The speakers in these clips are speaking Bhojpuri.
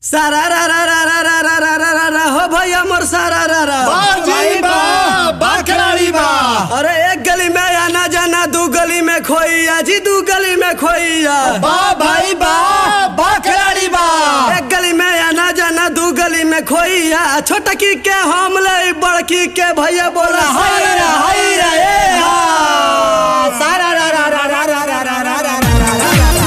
सारा रा रा रा रा रा रा रा रा रा रा हो भैया मोर सारा रा रा बाजी बा बकराड़ी बा अरे एक गली में आना जाना दू गली में खोइया जी दू गली में खोइया बा भाई बा बकराड़ी बा एक गली में आना जाना दू गली में खोइया छोटकी के हम ले बड़की के भैया बोला हाय रा हाय रा ए हा सारा रा रा रा रा रा रा रा रा रा रा रा रा रा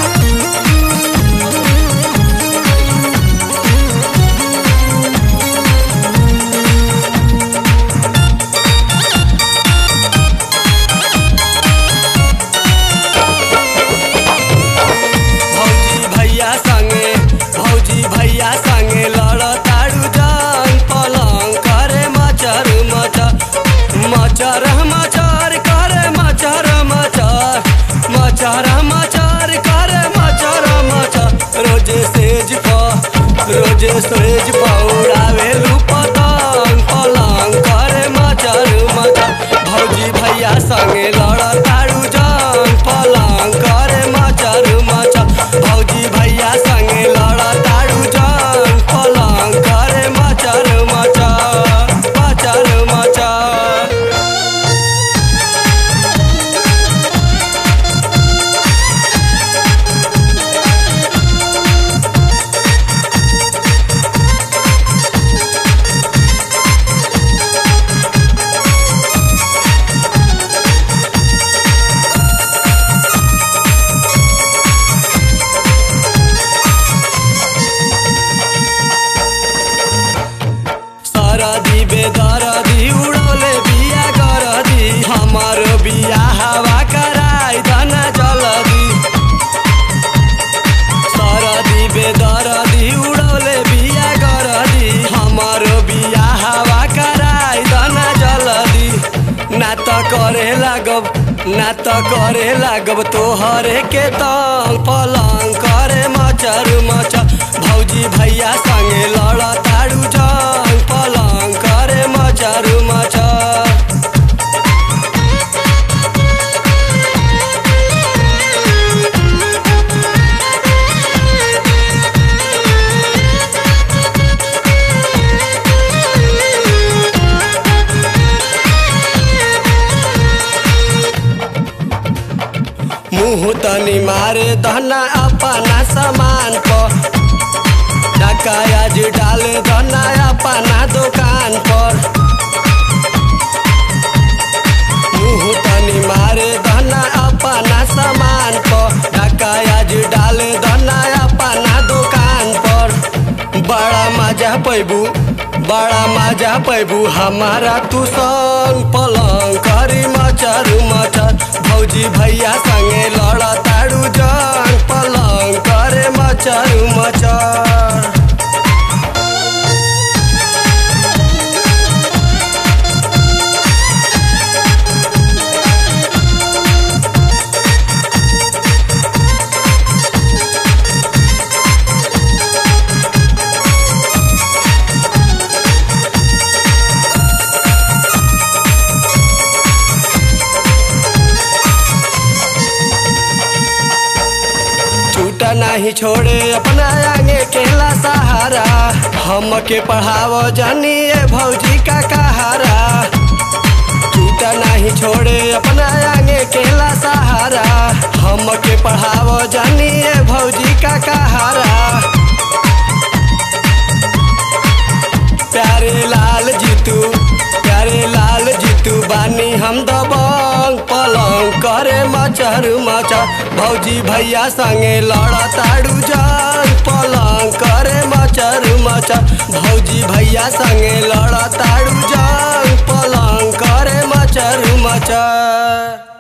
भौजी भैया संगे भौजी भैया संगे लड़ताड़ू जान पलंग करे मचर मचर मचर मचर करे मचर मचर मचर मचर करे मचर मचर रोजे सेज पर रोजे सेज पौड़ावे पतंग पलंग करे मचर मचर भौजी भैया संगे लड़ताड़ू जान पलंग करे मचर मचर भौजी भैया संगे लड़ताड़ू जान पलंग करे मचर मचर मचर मचर सरदी बेदरदी उड़ौले बिया गरदी हमार बिया हवा कराई धना जलदी सरदी बेदरदी उड़ौले बिया गरदी हमार बिया हवा कराई धना जलदी ना त करे लागब ना त करे लागब तोहरे के तंग पलंग करे मचर मचर भौजी भैया संगे लड़ताड़ू जंग पलंग करे मचर मचर मुँह तनी मारे धना अपना सामान पर डकायाज डाले धना अपना दुकान पर मुँह तनी मारे धना अपना सामान पर डकायाज डाले धना अपना दुकान पर बड़ा मजा पैबू बड़ा मजा पैबू हमारा तू संग पलंग करी मचर मचर भौजी भैया संगे लड़ताड़ू जंग पलंग करे मचर मचर छूटा नहीं छोड़े अपना आगे केला सहारा हम के पढ़ावो जानिए भौजी का कहारा छूटा नहीं छोड़े अपना आगे केला सहारा हम के पढ़ावो जानिए भौजी का कहारा प्यारे लाल जीतू प्यारे लाल जीतू बानी हम दबंग पलंग करे मचर मचर भौजी भैया संगे लड़ताड़ू जान पलंग करे मचर मचर भौजी भैया संगे लड़ताड़ू जान पलंग करे मचर मचर